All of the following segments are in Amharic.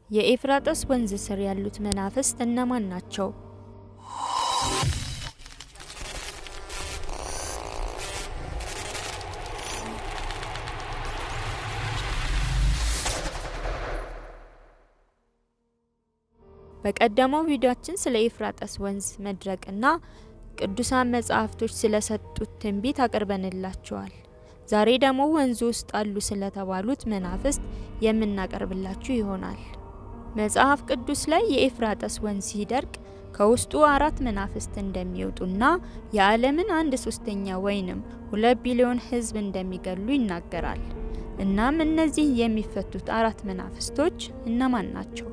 የኤፍራጥስ ወንዝ ስር ያሉት መናፍስት እነማን ናቸው? በቀደመው ቪዲዮአችን ስለ ኤፍራጥስ ወንዝ መድረቅና ቅዱሳን መጻሕፍቶች ስለሰጡት ትንቢት አቅርበንላችኋል። ዛሬ ደግሞ ወንዙ ውስጥ አሉ ስለተባሉት መናፍስት የምናቀርብላችሁ ይሆናል። መጽሐፍ ቅዱስ ላይ የኤፍራጥስ ወንዝ ሲደርቅ ከውስጡ አራት መናፍስት እንደሚወጡና የዓለምን አንድ ሶስተኛ ወይንም ሁለት ቢሊዮን ሕዝብ እንደሚገሉ ይናገራል። እናም እነዚህ የሚፈቱት አራት መናፍስቶች እነማን ናቸው?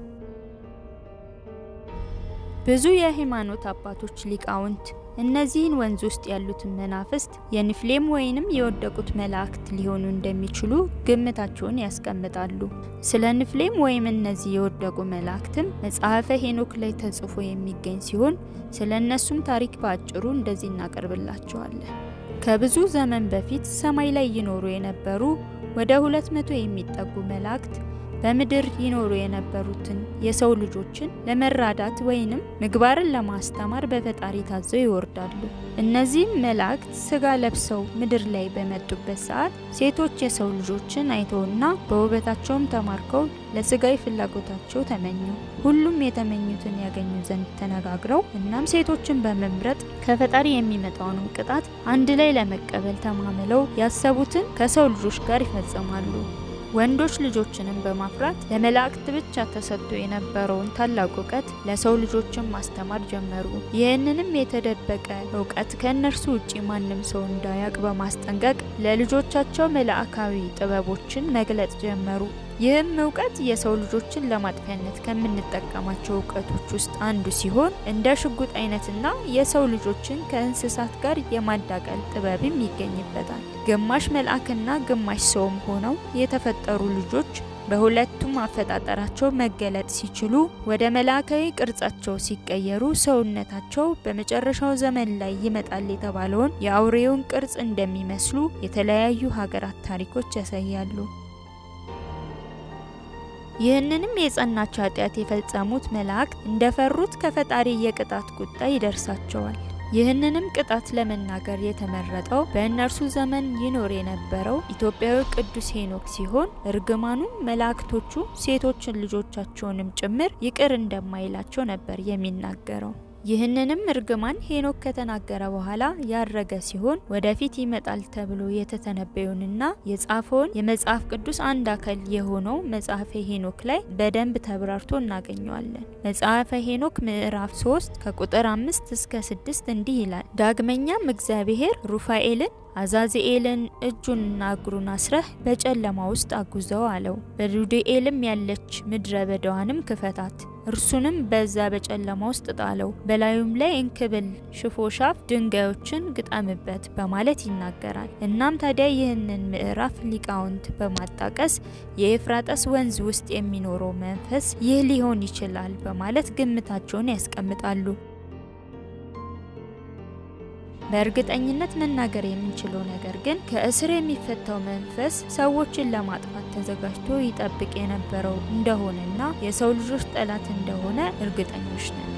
ብዙ የሃይማኖት አባቶች ሊቃውንት እነዚህን ወንዝ ውስጥ ያሉትን መናፍስት የኒፍሌም ወይንም የወደቁት መላእክት ሊሆኑ እንደሚችሉ ግምታቸውን ያስቀምጣሉ። ስለ ኒፍሌም ወይም እነዚህ የወደቁ መላእክትም መጽሐፈ ሄኖክ ላይ ተጽፎ የሚገኝ ሲሆን ስለ እነሱም ታሪክ በአጭሩ እንደዚህ እናቀርብላቸዋለን። ከብዙ ዘመን በፊት ሰማይ ላይ ይኖሩ የነበሩ ወደ ሁለት መቶ የሚጠጉ መላእክት በምድር ይኖሩ የነበሩትን የሰው ልጆችን ለመራዳት ወይንም ምግባርን ለማስተማር በፈጣሪ ታዘው ይወርዳሉ። እነዚህም መላእክት ስጋ ለብሰው ምድር ላይ በመጡበት ሰዓት ሴቶች የሰው ልጆችን አይተውና በውበታቸውም ተማርከው ለስጋዊ ፍላጎታቸው ተመኙ። ሁሉም የተመኙትን ያገኙ ዘንድ ተነጋግረው እናም ሴቶችን በመምረጥ ከፈጣሪ የሚመጣውንም ቅጣት አንድ ላይ ለመቀበል ተማምለው ያሰቡትን ከሰው ልጆች ጋር ይፈጽማሉ። ወንዶች ልጆችንም በማፍራት ለመላእክት ብቻ ተሰጥቶ የነበረውን ታላቅ እውቀት ለሰው ልጆችን ማስተማር ጀመሩ። ይህንንም የተደበቀ እውቀት ከእነርሱ ውጪ ማንም ሰው እንዳያውቅ በማስጠንቀቅ ለልጆቻቸው መልአካዊ ጥበቦችን መግለጽ ጀመሩ። ይህም እውቀት የሰው ልጆችን ለማጥፊያነት ከምንጠቀማቸው እውቀቶች ውስጥ አንዱ ሲሆን እንደ ሽጉጥ አይነትና የሰው ልጆችን ከእንስሳት ጋር የማዳቀል ጥበብም ይገኝበታል። ግማሽ መልአክና ግማሽ ሰውም ሆነው የተፈጠሩ ልጆች በሁለቱም አፈጣጠራቸው መገለጥ ሲችሉ ወደ መላእካዊ ቅርጻቸው ሲቀየሩ ሰውነታቸው በመጨረሻው ዘመን ላይ ይመጣል የተባለውን የአውሬውን ቅርጽ እንደሚመስሉ የተለያዩ ሀገራት ታሪኮች ያሳያሉ። ይህንንም የጸናች ኃጢአት የፈጸሙት መላእክት እንደፈሩት ከፈጣሪ የቅጣት ቁጣ ይደርሳቸዋል። ይህንንም ቅጣት ለመናገር የተመረጠው በእነርሱ ዘመን ይኖር የነበረው ኢትዮጵያዊ ቅዱስ ሄኖክ ሲሆን እርግማኑ መላእክቶቹ ሴቶችን ልጆቻቸውንም ጭምር ይቅር እንደማይላቸው ነበር የሚናገረው። ይህንንም እርግማን ሄኖክ ከተናገረ በኋላ ያረገ ሲሆን ወደፊት ይመጣል ተብሎ የተተነበየውንና የጻፈውን የመጽሐፍ ቅዱስ አንድ አካል የሆነው መጽሐፈ ሄኖክ ላይ በደንብ ተብራርቶ እናገኘዋለን። መጽሐፈ ሄኖክ ምዕራፍ 3 ከቁጥር 5 እስከ 6 እንዲህ ይላል። ዳግመኛም እግዚአብሔር ሩፋኤልን አዛዚኤልን እጁንና እግሩን አስረህ በጨለማ ውስጥ አጉዘው አለው። በዱድኤልም ያለች ምድረ በዳዋንም ክፈታት፣ እርሱንም በዛ በጨለማ ውስጥ ጣለው፣ በላዩም ላይ እንክብል ሽፎሻፍ ድንጋዮችን ግጠምበት በማለት ይናገራል። እናም ታዲያ ይህንን ምዕራፍ ሊቃውንት በማጣቀስ የኤፍራጥስ ወንዝ ውስጥ የሚኖረው መንፈስ ይህ ሊሆን ይችላል በማለት ግምታቸውን ያስቀምጣሉ። በእርግጠኝነት መናገር የምንችለው ነገር ግን ከእስር የሚፈታው መንፈስ ሰዎችን ለማጥፋት ተዘጋጅቶ ይጠብቅ የነበረው እንደሆነና የሰው ልጆች ጠላት እንደሆነ እርግጠኞች ነን።